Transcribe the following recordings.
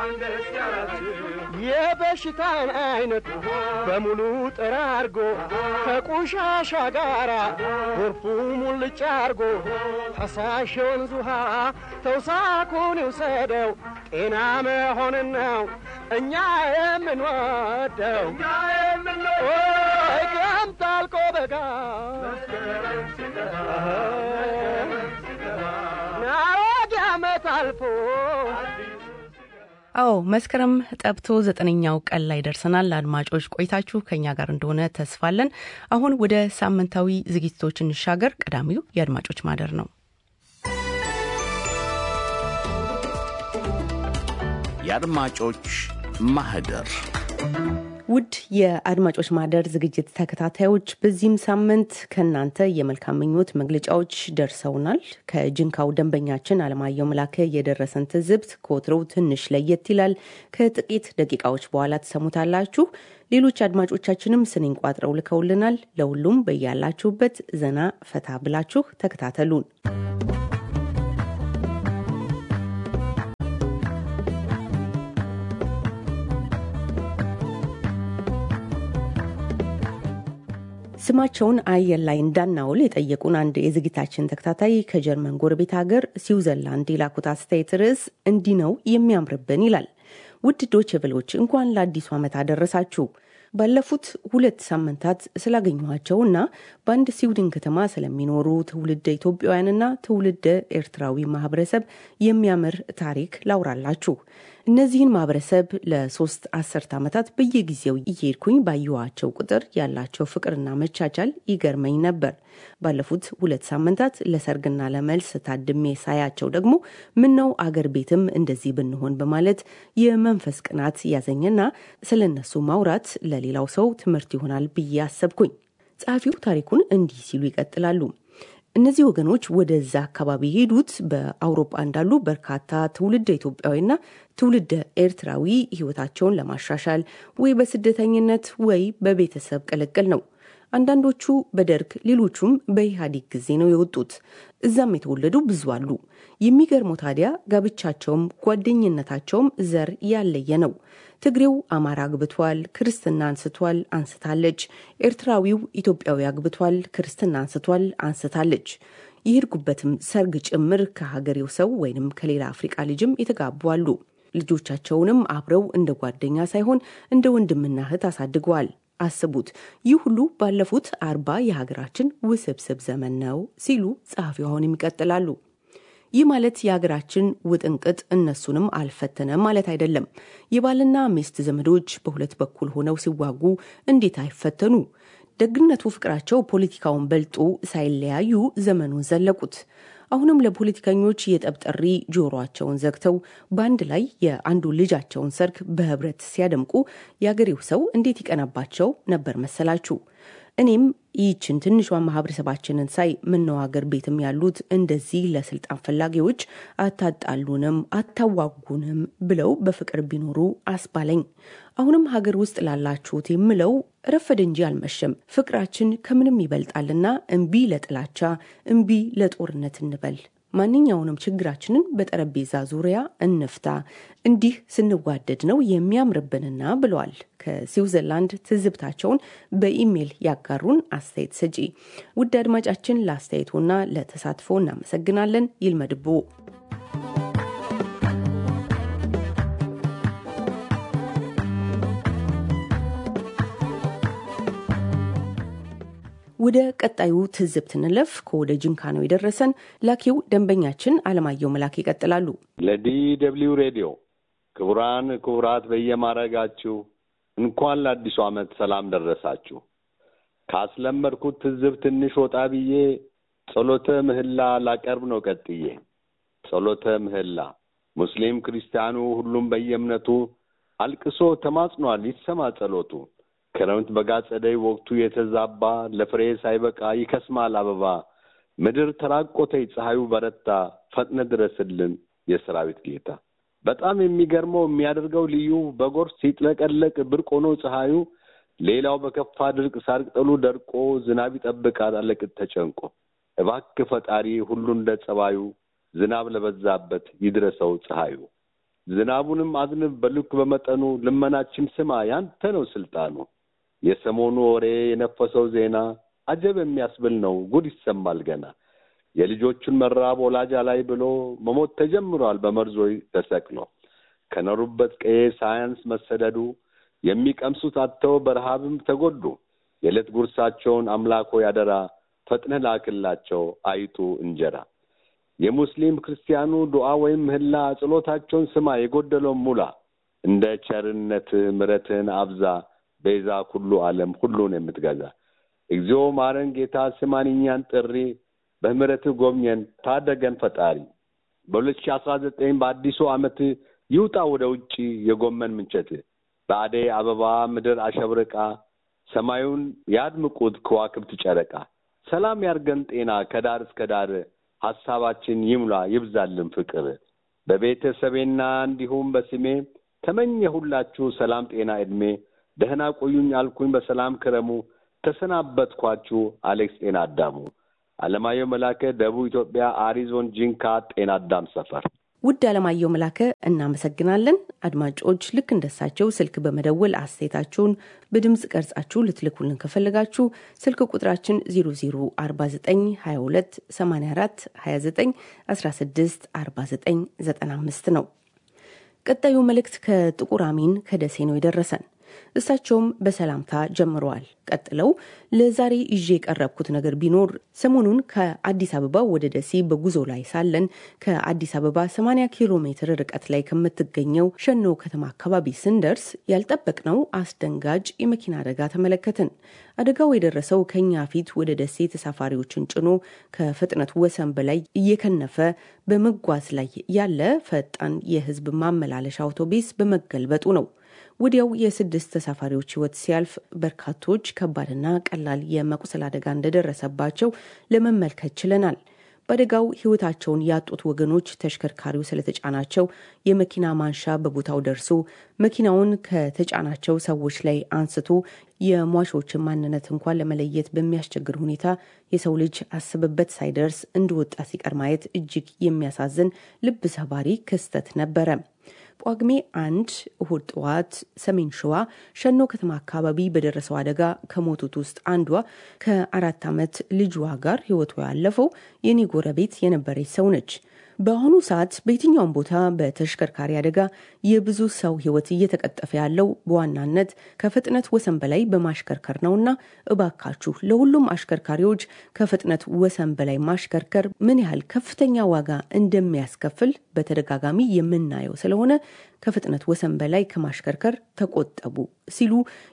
የበሽታን አይነት በሙሉ ጠራርጎ ከቆሻሻ ጋራ ጎርፉ ሙልጭ አርጎ ፈሳሽ የወንዝ ውሃ ተውሳኩን ይውሰደው ጤና መሆንን ነው እኛ የምንወደው ክረምት አልቆ በጋ ናወድ ዓመት አልፎ አዎ መስከረም ጠብቶ ዘጠነኛው ቀን ላይ ደርሰናል። አድማጮች ቆይታችሁ ከኛ ጋር እንደሆነ ተስፋለን። አሁን ወደ ሳምንታዊ ዝግጅቶች እንሻገር። ቀዳሚው የአድማጮች ማህደር ነው። የአድማጮች ማህደር ውድ የአድማጮች ማህደር ዝግጅት ተከታታዮች በዚህም ሳምንት ከእናንተ የመልካም ምኞት መግለጫዎች ደርሰውናል። ከጅንካው ደንበኛችን አለማየሁ መላከ የደረሰን ትዝብት ከወትሮው ትንሽ ለየት ይላል። ከጥቂት ደቂቃዎች በኋላ ትሰሙታላችሁ። ሌሎች አድማጮቻችንም ስንኝ ቋጥረው ልከውልናል። ለሁሉም በያላችሁበት ዘና ፈታ ብላችሁ ተከታተሉን። ስማቸውን አየር ላይ እንዳናውል የጠየቁን አንድ የዝግታችን ተከታታይ ከጀርመን ጎረቤት ሀገር ስዊዘርላንድ የላኩት አስተያየት ርዕስ እንዲህ ነው የሚያምርብን ይላል። ውድ ዶቼ ቬሎች እንኳን ለአዲሱ ዓመት አደረሳችሁ። ባለፉት ሁለት ሳምንታት ስላገኘኋቸው እና በአንድ ስዊድን ከተማ ስለሚኖሩ ትውልደ ኢትዮጵያውያንና ትውልደ ኤርትራዊ ማህበረሰብ የሚያምር ታሪክ ላውራላችሁ። እነዚህን ማህበረሰብ ለሶስት አስርት ዓመታት በየጊዜው እየሄድኩኝ ባየኋቸው ቁጥር ያላቸው ፍቅርና መቻቻል ይገርመኝ ነበር። ባለፉት ሁለት ሳምንታት ለሰርግና ለመልስ ታድሜ ሳያቸው ደግሞ ምነው አገር ቤትም እንደዚህ ብንሆን በማለት የመንፈስ ቅናት ያዘኝና ስለ እነሱ ማውራት ለሌላው ሰው ትምህርት ይሆናል ብዬ አሰብኩኝ። ጸሐፊው ታሪኩን እንዲህ ሲሉ ይቀጥላሉ። እነዚህ ወገኖች ወደዛ አካባቢ የሄዱት በአውሮፓ እንዳሉ በርካታ ትውልደ ኢትዮጵያዊና ትውልደ ኤርትራዊ ሕይወታቸውን ለማሻሻል ወይ በስደተኝነት ወይ በቤተሰብ ቅልቅል ነው። አንዳንዶቹ በደርግ ሌሎቹም በኢህአዴግ ጊዜ ነው የወጡት። እዛም የተወለዱ ብዙ አሉ። የሚገርመው ታዲያ ጋብቻቸውም ጓደኝነታቸውም ዘር ያለየ ነው። ትግሬው አማራ አግብቷል፣ ክርስትና አንስቷል፣ አንስታለች። ኤርትራዊው ኢትዮጵያዊ አግብቷል፣ ክርስትና አንስቷል፣ አንስታለች። የሄድኩበትም ሰርግ ጭምር ከሀገሬው ሰው ወይንም ከሌላ አፍሪቃ ልጅም የተጋቡ አሉ። ልጆቻቸውንም አብረው እንደ ጓደኛ ሳይሆን እንደ ወንድምና እህት አሳድገዋል። አስቡት፣ ይህ ሁሉ ባለፉት አርባ የሀገራችን ውስብስብ ዘመን ነው ሲሉ ጸሐፊው አሁንም ይቀጥላሉ። ይህ ማለት የሀገራችን ውጥንቅጥ እነሱንም አልፈተነም ማለት አይደለም። የባልና ሚስት ዘመዶች በሁለት በኩል ሆነው ሲዋጉ እንዴት አይፈተኑ? ደግነቱ ፍቅራቸው ፖለቲካውን በልጦ ሳይለያዩ ዘመኑን ዘለቁት። አሁንም ለፖለቲከኞች የጠብ ጥሪ ጆሮአቸውን ዘግተው በአንድ ላይ የአንዱ ልጃቸውን ሰርግ በህብረት ሲያደምቁ የአገሬው ሰው እንዴት ይቀናባቸው ነበር መሰላችሁ? እኔም ይህችን ትንሿን ማህበረሰባችንን ሳይ ምነው ሀገር ቤትም ያሉት እንደዚህ ለስልጣን ፈላጊዎች አታጣሉንም፣ አታዋጉንም ብለው በፍቅር ቢኖሩ አስባለኝ። አሁንም ሀገር ውስጥ ላላችሁት የምለው ረፈደ እንጂ አልመሸም። ፍቅራችን ከምንም ይበልጣልና እምቢ ለጥላቻ፣ እምቢ ለጦርነት እንበል። ማንኛውንም ችግራችንን በጠረጴዛ ዙሪያ እንፍታ። እንዲህ ስንዋደድ ነው የሚያምርብንና ብለዋል። ከስዊዘርላንድ ትዝብታቸውን በኢሜይል ያጋሩን አስተያየት ሰጪ ውድ አድማጫችን ለአስተያየቱና ለተሳትፎ እናመሰግናለን። ይልመድቦ ወደ ቀጣዩ ትዝብት እንለፍ። ከወደ ጅንካ ነው የደረሰን። ላኪው ደንበኛችን አለማየሁ መላክ ይቀጥላሉ። ለዲ ደብልዩ ሬዲዮ ክቡራን ክቡራት በየማረጋችሁ እንኳን ለአዲሱ ዓመት ሰላም ደረሳችሁ። ካስለመድኩት ትዝብ ትንሽ ወጣ ብዬ ጸሎተ ምህላ ላቀርብ ነው ቀጥዬ። ጸሎተ ምህላ ሙስሊም ክርስቲያኑ ሁሉም በየእምነቱ አልቅሶ ተማጽኗል ይሰማ ጸሎቱ። ክረምት በጋ ጸደይ ወቅቱ የተዛባ ለፍሬ ሳይበቃ ይከስማል አበባ። ምድር ተራቆተይ ፀሐዩ በረታ ፈጥነ ድረስልን የሰራዊት ጌታ። በጣም የሚገርመው የሚያደርገው ልዩ በጎርፍ ሲጥለቀለቅ ብርቅ ሆኖ ፀሐዩ ሌላው በከፋ ድርቅ ሳር ቅጠሉ ደርቆ ዝናብ ይጠብቃል አለቅጥ ተጨንቆ። እባክህ ፈጣሪ ሁሉ እንደ ጸባዩ ዝናብ ለበዛበት ይድረሰው ፀሐዩ። ዝናቡንም አዝንብ በልክ በመጠኑ ልመናችን ስማ ያንተ ነው ስልጣኑ። የሰሞኑ ወሬ የነፈሰው ዜና አጀብ የሚያስብል ነው ጉድ ይሰማል ገና። የልጆቹን መራብ ወላጅ ላይ ብሎ መሞት ተጀምሯል በመርዞይ ተሰቅሎ። ከኖሩበት ቀዬ ሳያንስ መሰደዱ የሚቀምሱት አጥተው በረሃብም ተጎዱ። የዕለት ጉርሳቸውን አምላኮ ያደራ ፈጥነህ ላክላቸው አይጡ እንጀራ። የሙስሊም ክርስቲያኑ ዱዓ ወይም ምህላ ጸሎታቸውን ስማ የጎደለውን ሙላ። እንደ ቸርነት ምሕረትህን አብዛ ቤዛ ኩሉ ዓለም ሁሉን የምትገዛ እግዚኦ ማረን ጌታ ስማን እኛን ጥሪ በምህረትህ ጎብኘን ታደገን ፈጣሪ። በሁለት ሺህ አስራ ዘጠኝ በአዲሱ ዓመት ይውጣ ወደ ውጭ የጎመን ምንቸት በአደይ አበባ ምድር አሸብርቃ ሰማዩን ያድምቁት ከዋክብት ጨረቃ። ሰላም ያርገን ጤና ከዳር እስከ ዳር ሀሳባችን ይሙላ ይብዛልን ፍቅር። በቤተሰቤና እንዲሁም በስሜ ተመኘሁላችሁ ሰላም ጤና ዕድሜ። ደህና ቆዩኝ አልኩኝ በሰላም ክረሙ። ተሰናበትኳችሁ አሌክስ ጤና አዳሙ። አለማየሁ መላከ ደቡብ ኢትዮጵያ አሪዞን ጂንካ ጤና አዳም ሰፈር። ውድ አለማየሁ መላከ እናመሰግናለን። አድማጮች ልክ እንደሳቸው ስልክ በመደወል አስተያየታችሁን በድምፅ ቀርጻችሁ ልትልኩልን ከፈለጋችሁ ስልክ ቁጥራችን 004922 84 29 16 49 95 ነው። ቀጣዩ መልእክት ከጥቁር አሚን ከደሴ ነው የደረሰን። እሳቸውም በሰላምታ ጀምረዋል። ቀጥለው ለዛሬ ይዤ የቀረብኩት ነገር ቢኖር ሰሞኑን ከአዲስ አበባ ወደ ደሴ በጉዞ ላይ ሳለን ከአዲስ አበባ 80 ኪሎ ሜትር ርቀት ላይ ከምትገኘው ሸኖ ከተማ አካባቢ ስንደርስ ያልጠበቅነው አስደንጋጭ የመኪና አደጋ ተመለከትን። አደጋው የደረሰው ከኛ ፊት ወደ ደሴ ተሳፋሪዎችን ጭኖ ከፍጥነት ወሰን በላይ እየከነፈ በመጓዝ ላይ ያለ ፈጣን የሕዝብ ማመላለሻ አውቶቡስ በመገልበጡ ነው። ወዲያው የስድስት ተሳፋሪዎች ህይወት ሲያልፍ በርካቶች ከባድና ቀላል የመቁሰል አደጋ እንደደረሰባቸው ለመመልከት ችለናል። በአደጋው ህይወታቸውን ያጡት ወገኖች ተሽከርካሪው ስለተጫናቸው የመኪና ማንሻ በቦታው ደርሶ መኪናውን ከተጫናቸው ሰዎች ላይ አንስቶ የሟቾችን ማንነት እንኳን ለመለየት በሚያስቸግር ሁኔታ የሰው ልጅ አስብበት ሳይደርስ እንደወጣ ሲቀር ማየት እጅግ የሚያሳዝን ልብ ሰባሪ ክስተት ነበረ። ጳጉሜ አንድ እሁድ ጠዋት ሰሜን ሸዋ ሸኖ ከተማ አካባቢ በደረሰው አደጋ ከሞቱት ውስጥ አንዷ ከአራት ዓመት ልጅዋ ጋር ህይወቷ ያለፈው የኔ ጎረቤት የነበረች ሰው ነች። በአሁኑ ሰዓት በየትኛውም ቦታ በተሽከርካሪ አደጋ የብዙ ሰው ህይወት እየተቀጠፈ ያለው በዋናነት ከፍጥነት ወሰን በላይ በማሽከርከር ነውና እባካችሁ ለሁሉም አሽከርካሪዎች ከፍጥነት ወሰን በላይ ማሽከርከር ምን ያህል ከፍተኛ ዋጋ እንደሚያስከፍል በተደጋጋሚ የምናየው ስለሆነ ከፍጥነት ወሰን በላይ ከማሽከርከር ተቆጠቡ ሲሉ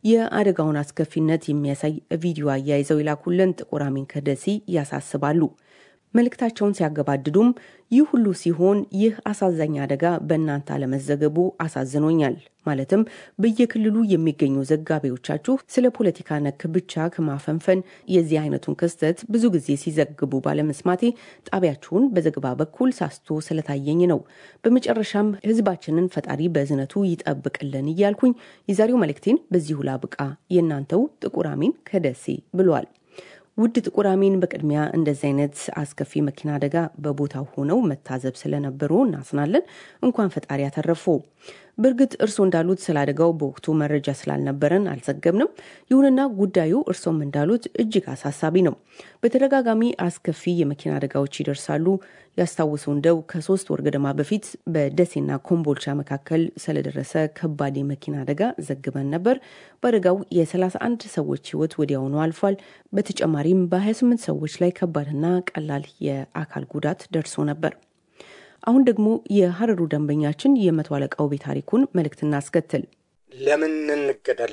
የአደጋውን አስከፊነት የሚያሳይ ቪዲዮ አያይዘው የላኩልን ጥቁር አሚን ከደሴ ያሳስባሉ። መልእክታቸውን ሲያገባድዱም ይህ ሁሉ ሲሆን ይህ አሳዛኝ አደጋ በእናንተ አለመዘገቡ አሳዝኖኛል። ማለትም በየክልሉ የሚገኙ ዘጋቢዎቻችሁ ስለ ፖለቲካ ነክ ብቻ ከማፈንፈን የዚህ አይነቱን ክስተት ብዙ ጊዜ ሲዘግቡ ባለመስማቴ ጣቢያችሁን በዘገባ በኩል ሳስቶ ስለታየኝ ነው። በመጨረሻም ሕዝባችንን ፈጣሪ በእዝነቱ ይጠብቅልን እያልኩኝ የዛሬው መልእክቴን በዚሁ ላብቃ። የእናንተው ጥቁር አሚን ከደሴ ብሏል። ውድ ጥቁር አሚን፣ በቅድሚያ እንደዚህ አይነት አስከፊ መኪና አደጋ በቦታው ሆነው መታዘብ ስለነበሩ እናዝናለን። እንኳን ፈጣሪ ያተረፉ። በእርግጥ እርስዎ እንዳሉት ስለ አደጋው በወቅቱ መረጃ ስላልነበረን አልዘገብንም። ይሁንና ጉዳዩ እርስዎም እንዳሉት እጅግ አሳሳቢ ነው። በተደጋጋሚ አስከፊ የመኪና አደጋዎች ይደርሳሉ። ያስታውሱ እንደው ከሶስት ወር ገደማ በፊት በደሴና ኮምቦልቻ መካከል ስለደረሰ ከባድ የመኪና አደጋ ዘግበን ነበር። በአደጋው የ31 ሰዎች ሕይወት ወዲያውኑ አልፏል። በተጨማሪም በ28 ሰዎች ላይ ከባድና ቀላል የአካል ጉዳት ደርሶ ነበር። አሁን ደግሞ የሀረሩ ደንበኛችን የመቶ አለቃው ቤት ታሪኩን መልእክት እናስከትል። ለምን እንገደል?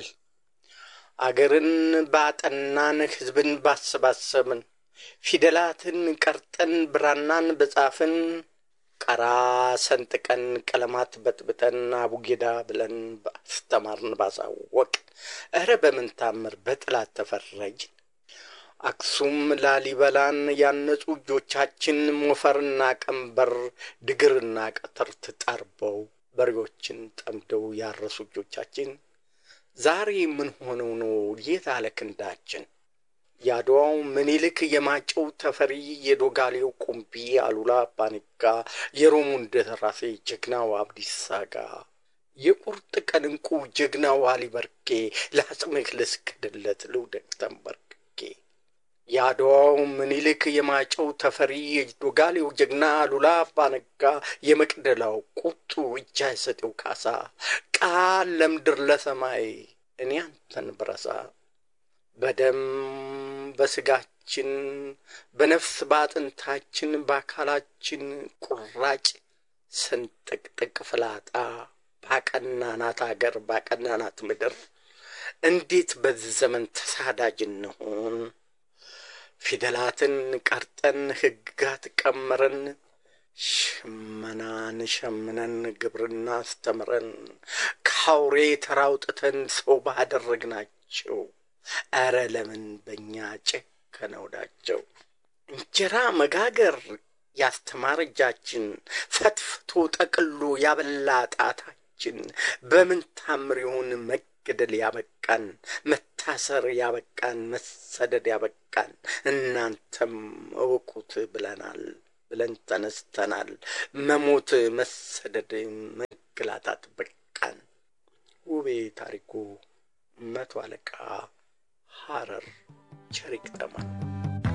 አገርን ባጠናን፣ ሕዝብን ባሰባሰብን፣ ፊደላትን ቀርጠን፣ ብራናን በጻፍን፣ ቀራ ሰንጥቀን፣ ቀለማት በጥብጠን፣ አቡጌዳ ብለን ባስተማርን፣ ባሳወቅን፣ እረ በምን ታምር በጥላት ተፈረጅን? አክሱም ላሊበላን ያነጹ እጆቻችን ሞፈርና ቀንበር ድግርና ቀትር ተጣርበው በሬዎችን ጠምደው ያረሱ እጆቻችን ዛሬ ምን ሆነው ነው የት አለ ክንዳችን? የአድዋው ምኒልክ፣ የማጨው ተፈሪ፣ የዶጋሌው ቁምቢ፣ አሉላ አባነጋ፣ የሮሙ እንደራሴ ጀግናው አብዲሳ አጋ፣ የቁርጥ ቀን እንቁ ጀግናው አሊ በርጌ፣ ለአጽምህ ልስገድለት ልውደቅ ተንበርክኬ። የአድዋው ምኒልክ፣ የማጨው ተፈሪ፣ የዶጋሌው ጀግና አሉላ አባነጋ፣ የመቅደላው ቁጡ እጅ አይሰጤው ካሳ፣ ቃል ለምድር ለሰማይ እኔ አንተን ብረሳ በደም በስጋችን በነፍስ በአጥንታችን በአካላችን ቁራጭ ስንጥቅጥቅ ፍላጣ ባቀናናት አገር ባቀናናት ምድር እንዴት በዚህ ዘመን ተሳዳጅ እንሆን? ፊደላትን ቀርጠን ሕግጋት ቀምረን ሽመናን ሸምነን ግብርና አስተምረን ከአውሬ ተራውጥተን ሰው ባደረግናቸው ኧረ ለምን በእኛ ጨከነ ወዳቸው? እንጀራ መጋገር ያስተማረ እጃችን ፈትፍቶ ጠቅሎ ያበላ ጣታችን በምን ታምር ይሆን መገደል ያበቃን መታሰር ያበቃን መሰደድ ያበቃን? እናንተም እወቁት ብለናል ብለን ተነስተናል። መሞት መሰደድ መገላታት በቃን። ውቤ ታሪኩ መቶ አለቃ ሐረር ቸሪክ ተማን